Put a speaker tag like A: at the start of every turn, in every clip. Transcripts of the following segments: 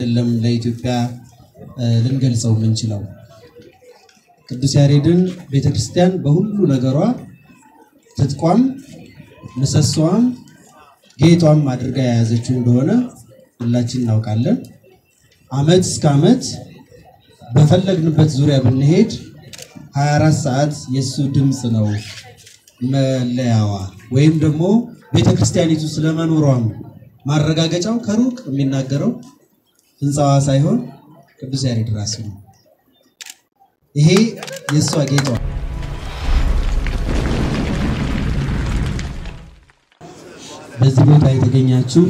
A: አይደለም ለኢትዮጵያ ልንገልጸው የምንችለው። ቅዱስ ያሬድን ቤተክርስቲያን በሁሉ ነገሯ ትጥቋም ምሰሷም ጌጧም አድርጋ የያዘችው እንደሆነ ሁላችን እናውቃለን። ዓመት እስከ ዓመት በፈለግንበት ዙሪያ ብንሄድ 24 ሰዓት የእሱ ድምፅ ነው መለያዋ ወይም ደግሞ ቤተክርስቲያኒቱ ስለመኖሯም ማረጋገጫው ከሩቅ የሚናገረው ህንፃዋ ሳይሆን ቅዱስ ያሬድ ራሱ ነው። ይሄ የእሷ ጌጧ። በዚህ ቦታ የተገኛችሁ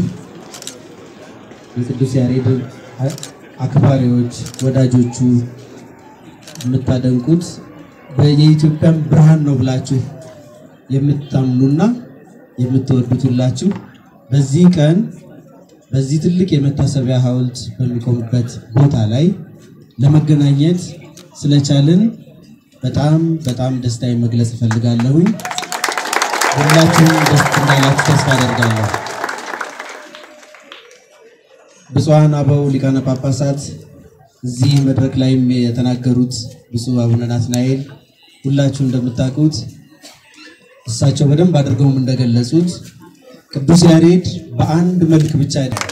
A: የቅዱስ ያሬድ አክባሪዎች፣ ወዳጆቹ የምታደንቁት የኢትዮጵያን ብርሃን ነው ብላችሁ የምታምኑና የምትወዱት ሁላችሁ በዚህ ቀን በዚህ ትልቅ የመታሰቢያ ሐውልት በሚቆምበት ቦታ ላይ ለመገናኘት ስለቻልን በጣም በጣም ደስታዬን መግለጽ እፈልጋለሁኝ። ሁላችሁም ደስ እንዳላችሁ ተስፋ አደርጋለሁ። ብፁዓን አበው ሊቃነ ጳጳሳት እዚህ መድረክ ላይም የተናገሩት ብፁዕ አቡነ ናትናኤል ሁላችሁ እንደምታውቁት እሳቸው በደንብ አድርገውም እንደገለጹት ቅዱስ ያሬድ በአንድ መልክ ብቻ አይደለም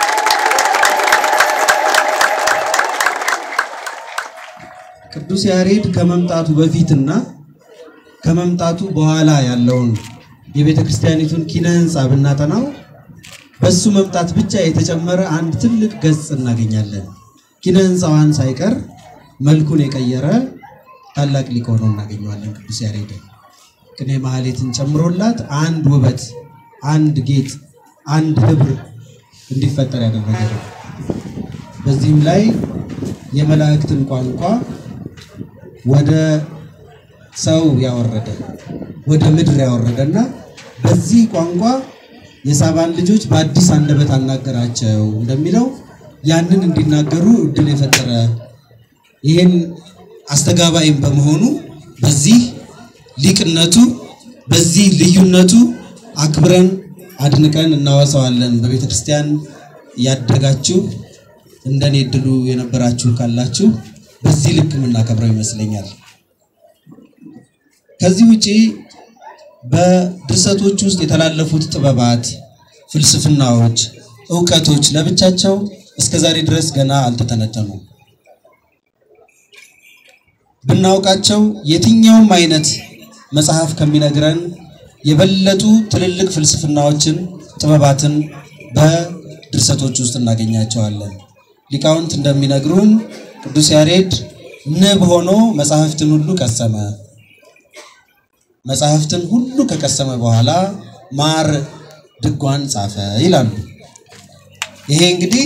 A: ቅዱስ ያሬድ ከመምጣቱ በፊትና ከመምጣቱ በኋላ ያለውን የቤተ ክርስቲያኒቱን ኪነ ሕንፃ ብናጠናው በሱ መምጣት ብቻ የተጨመረ አንድ ትልቅ ገጽ እናገኛለን። ኪነ ሕንፃዋን ሳይቀር መልኩን የቀየረ ታላቅ ሊቅ ሆኖ እናገኘዋለን። ቅዱስ ያሬድ ቅኔ ማህሌትን ጨምሮላት አንድ ውበት፣ አንድ ጌጥ፣ አንድ ህብር እንዲፈጠር ያደረገ ነው። በዚህም ላይ የመላእክትን ቋንቋ ወደ ሰው ያወረደ ወደ ምድር ያወረደና በዚህ ቋንቋ የሳባን ልጆች በአዲስ አንደበት አናገራቸው እንደሚለው ያንን እንዲናገሩ እድል የፈጠረ ይህን አስተጋባይም በመሆኑ በዚህ ሊቅነቱ በዚህ ልዩነቱ አክብረን አድንቀን እናወሳዋለን። በቤተ ክርስቲያን ያደጋችሁ እንደኔ እድሉ የነበራችሁ ካላችሁ በዚህ ልክ የምናከብረው ይመስለኛል። ከዚህ ውጪ በድርሰቶች ውስጥ የተላለፉት ጥበባት፣ ፍልስፍናዎች፣ እውቀቶች ለብቻቸው እስከ ዛሬ ድረስ ገና አልተተነተኑም። ብናውቃቸው የትኛውም አይነት መጽሐፍ ከሚነግረን የበለጡ ትልልቅ ፍልስፍናዎችን፣ ጥበባትን በድርሰቶች ውስጥ እናገኛቸዋለን። ሊቃውንት እንደሚነግሩን ቅዱስ ያሬድ ንብ ሆኖ መጽሐፍትን ሁሉ ቀሰመ። መጽሐፍትን ሁሉ ከቀሰመ በኋላ ማር ድጓን ጻፈ ይላሉ። ይሄ እንግዲህ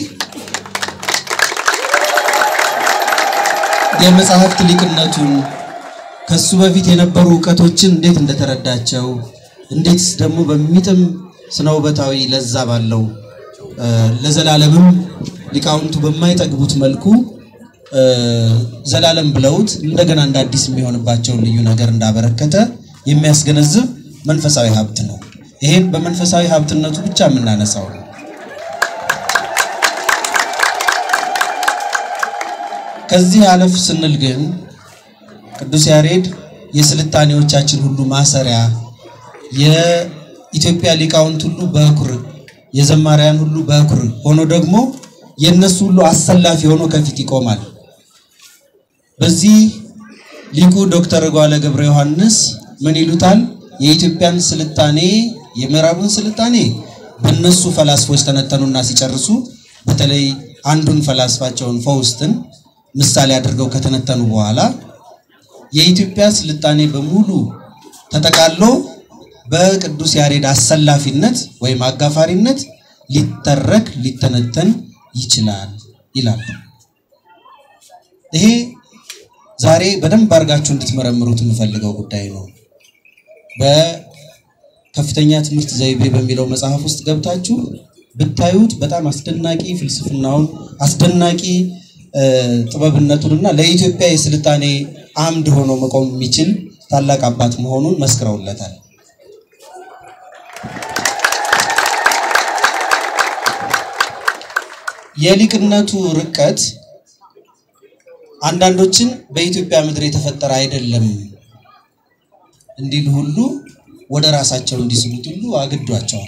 A: የመጽሐፍት ሊቅነቱን ከሱ በፊት የነበሩ እውቀቶችን እንዴት እንደተረዳቸው እንዴትስ ደግሞ በሚጥም ስነ ውበታዊ ለዛ ባለው ለዘላለምም ሊቃውንቱ በማይጠግቡት መልኩ ዘላለም ብለውት እንደገና እንደ አዲስ የሚሆንባቸውን ልዩ ነገር እንዳበረከተ የሚያስገነዝብ መንፈሳዊ ሀብት ነው። ይሄን በመንፈሳዊ ሀብትነቱ ብቻ የምናነሳው ነው። ከዚህ አለፍ ስንል ግን ቅዱስ ያሬድ የስልጣኔዎቻችን ሁሉ ማሰሪያ፣ የኢትዮጵያ ሊቃውንት ሁሉ በኩር፣ የዘማሪያን ሁሉ በኩር ሆኖ ደግሞ የእነሱ ሁሉ አሰላፊ ሆኖ ከፊት ይቆማል። በዚህ ሊቁ ዶክተር ጓለ ገብረ ዮሐንስ ምን ይሉታል? የኢትዮጵያን ስልጣኔ የምዕራቡን ስልጣኔ በእነሱ ፈላስፎች ተነተኑና ሲጨርሱ በተለይ አንዱን ፈላስፋቸውን ፈውስትን ምሳሌ አድርገው ከተነተኑ በኋላ የኢትዮጵያ ስልጣኔ በሙሉ ተጠቃሎ በቅዱስ ያሬድ አሰላፊነት ወይም አጋፋሪነት ሊተረክ ሊተነተን ይችላል ይላሉ። ይሄ ዛሬ በደንብ አድርጋችሁ እንድትመረምሩት የምፈልገው ጉዳይ ነው። በከፍተኛ ትምህርት ዘይቤ በሚለው መጽሐፍ ውስጥ ገብታችሁ ብታዩት በጣም አስደናቂ ፍልስፍናውን አስደናቂ ጥበብነቱንና ለኢትዮጵያ የስልጣኔ አምድ ሆኖ መቆም የሚችል ታላቅ አባት መሆኑን መስክረውለታል። የሊቅነቱ ርቀት አንዳንዶችን በኢትዮጵያ ምድር የተፈጠረ አይደለም እንዲሉ ሁሉ ወደ ራሳቸው እንዲስቡት ሁሉ አግዷቸዋል።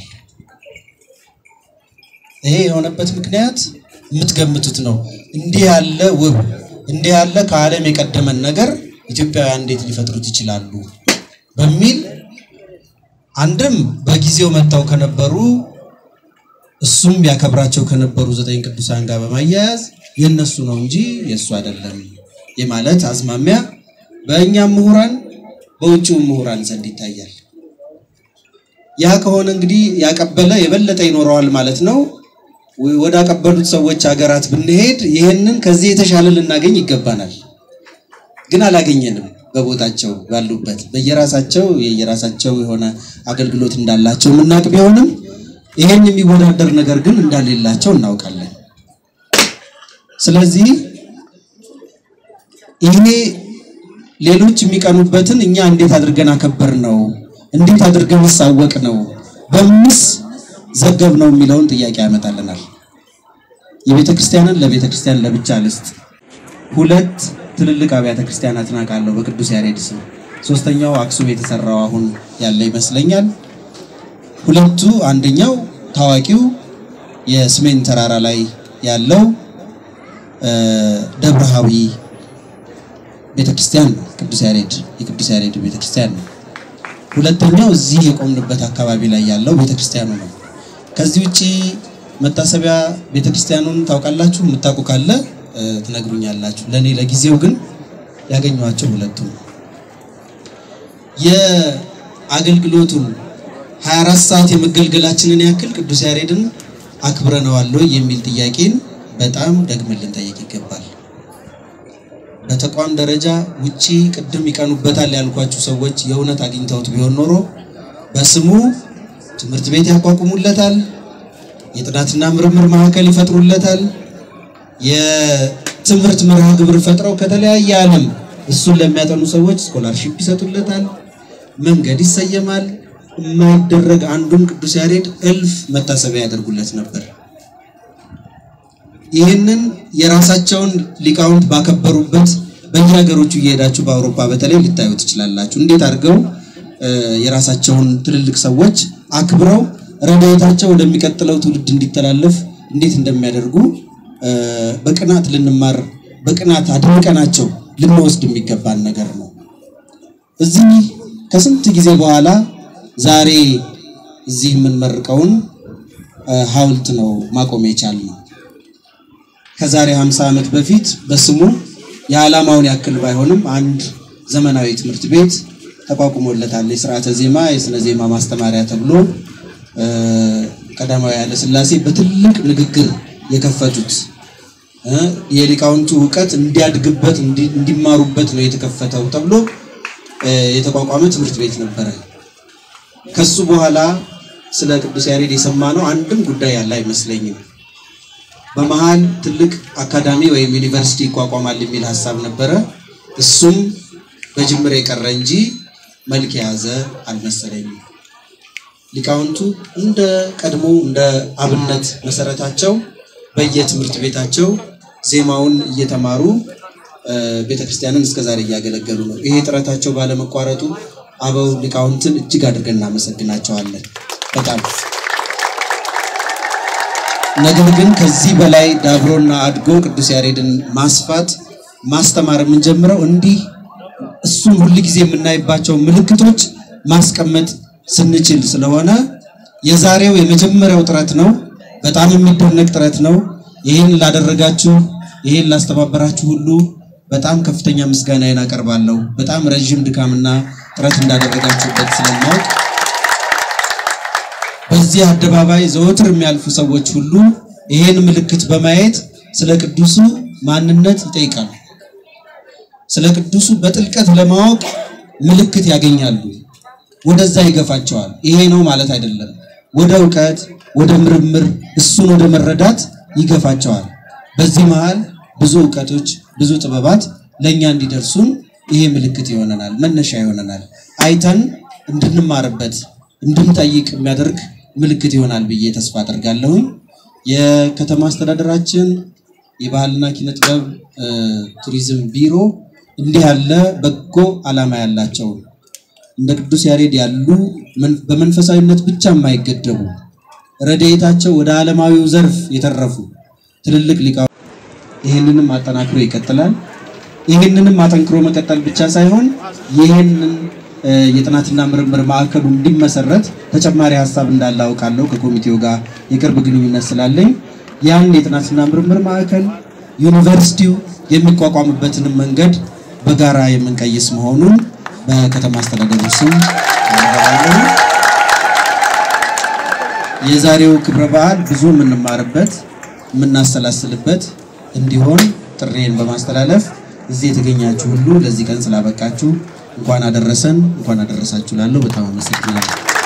A: ይሄ የሆነበት ምክንያት የምትገምቱት ነው። እንዲህ ያለ ውብ እንዲህ ያለ ከዓለም የቀደመን ነገር ኢትዮጵያውያን እንዴት ሊፈጥሩት ይችላሉ በሚል አንድም በጊዜው መጥተው ከነበሩ እሱም ያከብራቸው ከነበሩ ዘጠኝ ቅዱሳን ጋር በማያያዝ የነሱ ነው እንጂ የእሱ አይደለም የማለት አዝማሚያ በእኛም ምሁራን በውጭው ምሁራን ዘንድ ይታያል። ያ ከሆነ እንግዲህ ያቀበለ የበለጠ ይኖረዋል ማለት ነው። ወደ አቀበሉት ሰዎች ሀገራት ብንሄድ ይህንን ከዚህ የተሻለ ልናገኝ ይገባናል። ግን አላገኘንም። በቦታቸው ባሉበት በየራሳቸው የየራሳቸው የሆነ አገልግሎት እንዳላቸው የምናውቅ ቢሆንም ይሄን የሚወዳደር ነገር ግን እንዳሌላቸው እናውቃለን። ስለዚህ ይሄ ሌሎች የሚቀኑበትን እኛ እንዴት አድርገን አከበር ነው እንዴት አድርገን ሳወቅ ነው በምስ ዘገብ ነው የሚለውን ጥያቄ ያመጣልናል። የቤተ ክርስቲያንን ለቤተ ክርስቲያን ለብቻ ልስጥ። ሁለት ትልልቅ አብያተ ክርስቲያናትን አውቃለሁ በቅዱስ ያሬድ ስም። ሶስተኛው አክሱም የተሰራው አሁን ያለ ይመስለኛል። ሁለቱ አንደኛው ታዋቂው የሰሜን ተራራ ላይ ያለው ደብረሃዊ ቤተክርስቲያን ነው። ቅዱስ ያሬድ የቅዱስ ያሬድ ቤተክርስቲያን ነው። ሁለተኛው እዚህ የቆምንበት አካባቢ ላይ ያለው ቤተክርስቲያኑ ነው። ከዚህ ውጪ መታሰቢያ ቤተክርስቲያኑን ታውቃላችሁ? የምታውቁ ካለ ትነግሩኛላችሁ። ለእኔ ለጊዜው ግን ያገኟቸው ሁለቱ ነው። የአገልግሎቱን 24 ሰዓት የመገልገላችንን ያክል ቅዱስ ያሬድን አክብረነዋል ወይ የሚል ጥያቄን በጣም ደግመን ልንጠይቅ ይገባል። በተቋም ደረጃ ውጪ ቅድም ይቀኑበታል ያልኳችሁ ሰዎች የእውነት አግኝተውት ቢሆን ኖሮ በስሙ ትምህርት ቤት ያቋቁሙለታል፣ የጥናትና ምርምር ማዕከል ይፈጥሩለታል፣ የትምህርት መርሃ ግብር ፈጥረው ከተለያየ ዓለም እሱን ለሚያጠኑ ሰዎች ስኮላርሺፕ ይሰጡለታል፣ መንገድ ይሰየማል። የማይደረግ አንዱን ቅዱስ ያሬድ እልፍ መታሰቢያ ያደርጉለት ነበር። ይህንን የራሳቸውን ሊቃውንት ባከበሩበት በየሀገሮቹ እየሄዳችሁ በአውሮፓ በተለይ ልታዩ ትችላላችሁ። እንዴት አድርገው የራሳቸውን ትልልቅ ሰዎች አክብረው ረድኤታቸው ወደሚቀጥለው ትውልድ እንዲተላለፍ እንዴት እንደሚያደርጉ በቅናት ልንማር በቅናት አድንቀናቸው ልንወስድ የሚገባን ነገር ነው። እዚህ ከስንት ጊዜ በኋላ ዛሬ እዚህ የምንመርቀውን ሐውልት ነው ማቆም የቻልነው። ከዛሬ 50 ዓመት በፊት በስሙ የዓላማውን ያክል ባይሆንም አንድ ዘመናዊ ትምህርት ቤት ተቋቁሞለታል። የስርዓተ ዜማ የስነ ዜማ ማስተማሪያ ተብሎ ቀዳማዊ ኃይለ ሥላሴ በትልቅ ንግግር የከፈቱት የሊቃውንቱ እውቀት እንዲያድግበት እንዲማሩበት ነው የተከፈተው ተብሎ የተቋቋመ ትምህርት ቤት ነበረ። ከሱ በኋላ ስለ ቅዱስ ያሬድ የሰማነው አንድም ጉዳይ ያለ አይመስለኝም። በመሃል ትልቅ አካዳሚ ወይም ዩኒቨርሲቲ ይቋቋማል የሚል ሀሳብ ነበረ። እሱም በጅምር የቀረ እንጂ መልክ የያዘ አልመሰለኝም። ሊቃውንቱ እንደ ቀድሞ እንደ አብነት መሰረታቸው በየትምህርት ቤታቸው ዜማውን እየተማሩ ቤተክርስቲያንን እስከዛሬ እያገለገሉ ነው። ይሄ ጥረታቸው ባለመቋረጡ አበው ሊቃውንትን እጅግ አድርገን እናመሰግናቸዋለን በጣም ነገር ግን ከዚህ በላይ ዳብሮና አድጎ ቅዱስ ያሬድን ማስፋት ማስተማር የምንጀምረው እንዲህ እሱን ሁል ጊዜ የምናይባቸው ምልክቶች ማስቀመጥ ስንችል ስለሆነ የዛሬው የመጀመሪያው ጥረት ነው። በጣም የሚደነቅ ጥረት ነው። ይህን ላደረጋችሁ፣ ይህን ላስተባበራችሁ ሁሉ በጣም ከፍተኛ ምስጋናዬን አቀርባለሁ። በጣም ረዥም ድካምና ጥረት እንዳደረጋችሁበት ስለማወቅ በዚህ አደባባይ ዘወትር የሚያልፉ ሰዎች ሁሉ ይሄን ምልክት በማየት ስለ ቅዱሱ ማንነት ይጠይቃሉ። ስለ ቅዱሱ በጥልቀት ለማወቅ ምልክት ያገኛሉ። ወደዛ ይገፋቸዋል። ይሄ ነው ማለት አይደለም። ወደ እውቀት፣ ወደ ምርምር፣ እሱን ወደ መረዳት ይገፋቸዋል። በዚህ መሃል ብዙ እውቀቶች፣ ብዙ ጥበባት ለእኛ እንዲደርሱን ይሄ ምልክት ይሆነናል፣ መነሻ ይሆነናል። አይተን እንድንማርበት እንድንጠይቅ የሚያደርግ ምልክት ይሆናል ብዬ ተስፋ አደርጋለሁኝ። የከተማ አስተዳደራችን የባህልና ኪነ ጥበብ ቱሪዝም ቢሮ እንዲህ ያለ በጎ ዓላማ ያላቸው እንደ ቅዱስ ያሬድ ያሉ በመንፈሳዊነት ብቻ የማይገደቡ ረድኤታቸው ወደ ዓለማዊው ዘርፍ የተረፉ ትልልቅ ሊቃ ይህንንም አጠናክሮ ይቀጥላል። ይህንንም አጠንክሮ መቀጠል ብቻ ሳይሆን ይህንን የጥናትና ምርምር ማዕከሉ እንዲመሰረት ተጨማሪ ሀሳብ እንዳለ አውቃለሁ። ከኮሚቴው ጋር የቅርብ ግንኙነት ስላለኝ ያን የጥናትና ምርምር ማዕከል ዩኒቨርሲቲው የሚቋቋምበትንም መንገድ በጋራ የምንቀይስ መሆኑን በከተማ አስተዳደሩ ስም አረጋግጣለሁ። የዛሬው ክብረ በዓል ብዙ የምንማርበት የምናሰላስልበት እንዲሆን ጥሬን በማስተላለፍ እዚህ የተገኛችሁ ሁሉ ለዚህ ቀን ስላበቃችሁ እንኳን አደረሰን እንኳን አደረሳችሁ ላለሁ በጣም አመሰግናለሁ።